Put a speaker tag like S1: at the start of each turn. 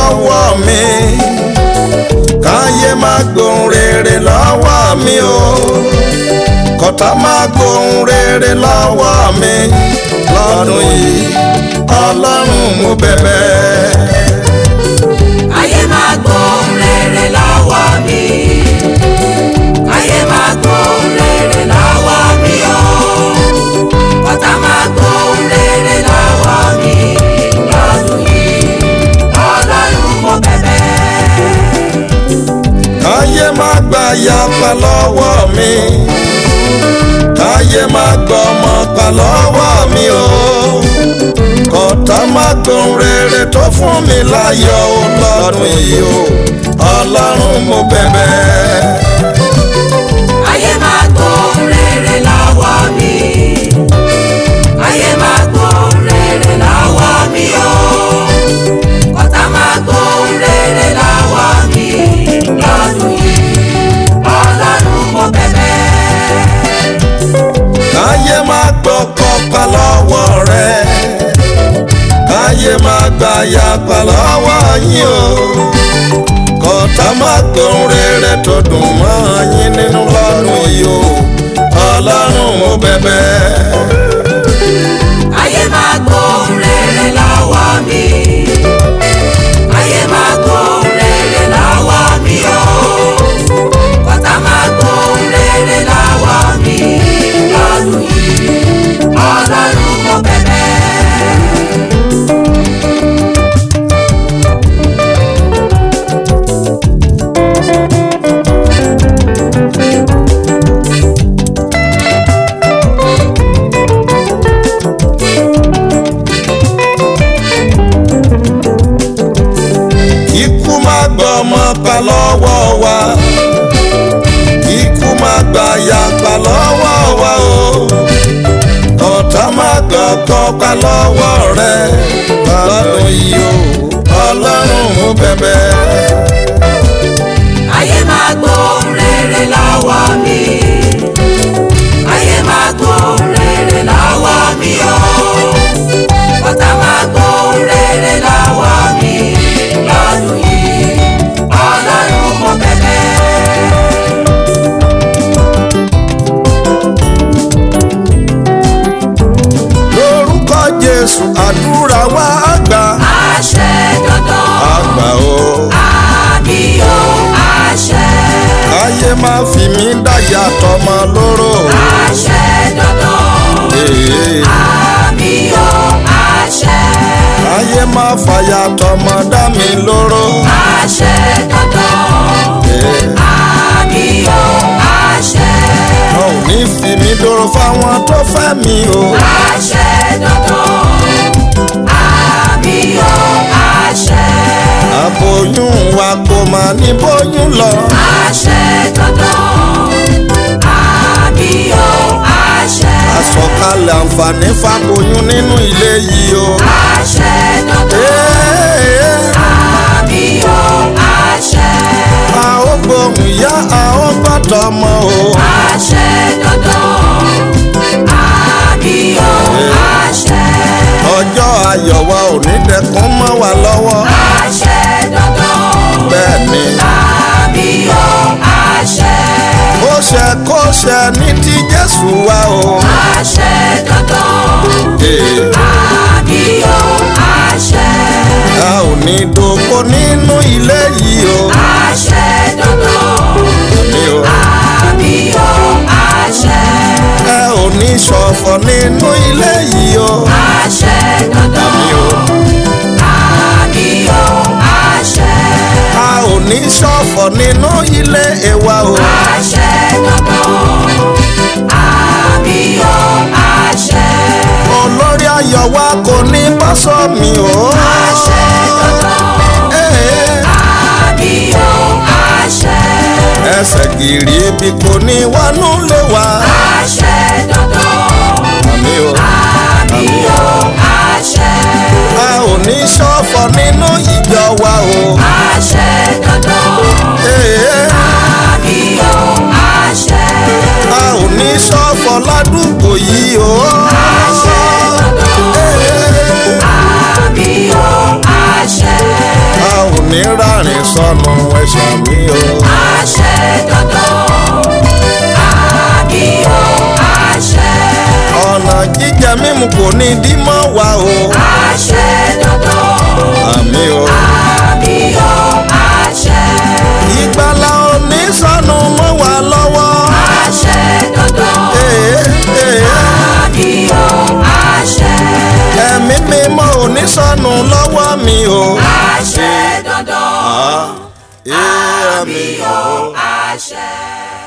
S1: lọ́wọ́ mi káyé má gbóhùn rere lọ́wọ́ mi o kọ́tà má gbóhùn rere lọ́wọ́ mi lọ́dún yìí ọlọ́run mo bẹ̀bẹ̀.
S2: ayé máa gbóhùn rere lọ́wọ́ mi ayé máa gbóhùn rere lọ́wọ́ mi o ọ̀tá máa gbóhùn rere lọ́wọ́ mi lọ́dún yìí ọlọ́run mo bẹ̀bẹ̀.
S1: káyé má gba yapa lọ́wọ́ mi káyé má gbọ́ ọmọ pa lọ́wọ́ mi o kọ́tà má gbóhùn rere tó fún mi láyọ̀ o lọ́dún yìí o ọlọ́run mo bẹ̀bẹ̀.
S2: ayé máa gbóhùn rere lọ́wọ́ mi ayé máa gbóhùn rere lọ́wọ́ mi o ọ̀tá máa gbóhùn rere lọ́wọ́ mi lọ́dún yìí ọlọ́run mo bẹ̀bẹ̀.
S1: káyé má gbọ́ kọ́pa lọ́wọ́ rẹ káyé má gba yapa lọ́wọ́ yín o kọ́tà má gbóhùn rere tó dùn mọ́ yín nínú lọ́dún yìí o ọlọ́run mo bẹ̀bẹ̀.
S2: ayé máa gbóhùn rere lọ́wọ́ mi ayé máa gbóhùn rere lọ́wọ́ mi o ọ̀tá máa gbóhùn rere lọ́wọ́ mi lọ́dún yìí ọlọ́run mo bẹ̀bẹ̀.
S1: ikú má gbọ́ ọmọ pa lọ́wọ́ wa ikú má gba yapa lọ́wọ́ wa o ọ̀tá má gbọ́ ọkọ pa lọ́wọ́ rẹ lọ́dún yìí o ọlọ́run mo bẹ̀bẹ̀.
S2: ayé máa gbóhùn rere lọ́wọ́ mi ayé máa gbóhùn rere lọ́wọ́ mi o ọ̀tá máa gbóhùn rere lọ́wọ́ mi lọ́dún yìí ọlọ́run mo bẹ̀bẹ̀.
S1: lórúkọ jésù àdúrà wa àgbà
S2: àṣẹ dandan
S1: àgbà o
S2: àmì o àṣẹ
S1: káyé má fi mí dáyà tọmọ lóró
S2: àṣẹ dandan
S1: Ee,
S2: àmì o àṣẹ
S1: káyé má fàyà tọmọ dá mi lóró
S2: àṣẹ dandan.
S1: Ee,
S2: àmì o àṣẹ
S1: wọn ò ní fi mí dúró fáwọn tó fẹ́ mi o
S2: àṣẹ dandan àmì o àṣẹ
S1: àbòyún wa kò má ní bóyún lọ
S2: àṣẹ dandan àmì o àṣẹ
S1: àsọkalẹ̀ àǹfààní fàbòyún nínú ilé yìí o.
S2: àṣẹ dandan
S1: Ee,
S2: àmì o àṣẹ
S1: a ó gbóhùn ìyá a ó gbọ́dọ̀ ọmọ o.
S2: àṣẹ dandan àmì o àṣẹ
S1: ọjọ́ ayọ̀ wa ò ní dẹkùn mọ́ wa lọ́wọ́.
S2: àṣẹ dandan.
S1: bẹ́ẹ̀ ni
S2: àmì o àṣẹ
S1: ó ṣe kó ṣe ní ti jésù wa o.
S2: àṣẹ dandan
S1: Ee,
S2: àmì o àṣẹ
S1: a ò ní dòkó nínú ilé yìí o.
S2: àṣẹ dandan
S1: Àmì o.
S2: àmì o àṣẹ
S1: ẹ ò ní ṣọ̀fọ̀ nínú ilé yìí o.
S2: àṣẹ dandan
S1: Àmì o.
S2: àmì o àṣẹ
S1: a ò ní ṣọ̀fọ̀ nínú ilé ẹ̀wà o.
S2: àṣẹ dandan àmì o àṣẹ
S1: olórí ayọ̀ wa kò ní bá sọ mi o.
S2: àṣẹ dandan
S1: Ee,
S2: àmì o àṣẹ.
S1: ẹsẹ̀ gìrì ibi kò ní wọnú lé wa.
S2: àṣẹ dandan
S1: Àmì o.
S2: àmì o àṣẹ
S1: a ò ní ṣọ̀fọ̀ nínú ìjọ wa o.
S2: àṣẹ dandan
S1: Ee,
S2: àmì o àṣẹ
S1: a ò ní ṣọ̀fọ̀ ládùúgbò yìí o.
S2: àṣẹ dandan
S1: Ee,
S2: àmì o àṣẹ
S1: a ò mímu kò ní dí mọ́ wa o
S2: àṣẹ dandan
S1: àmì o.
S2: àmì o àṣẹ
S1: ìgbàlà òní sọnù mọ́ wa lọ́wọ́.
S2: àṣẹ dandan
S1: Ee, ee,
S2: àmì o àṣẹ
S1: ẹ̀mí mímọ́ òní sọnù lọ́wọ́ mi o.
S2: àṣẹ dandan
S1: Ah, ee, àmì
S2: àmì
S1: o.
S2: o àṣẹ.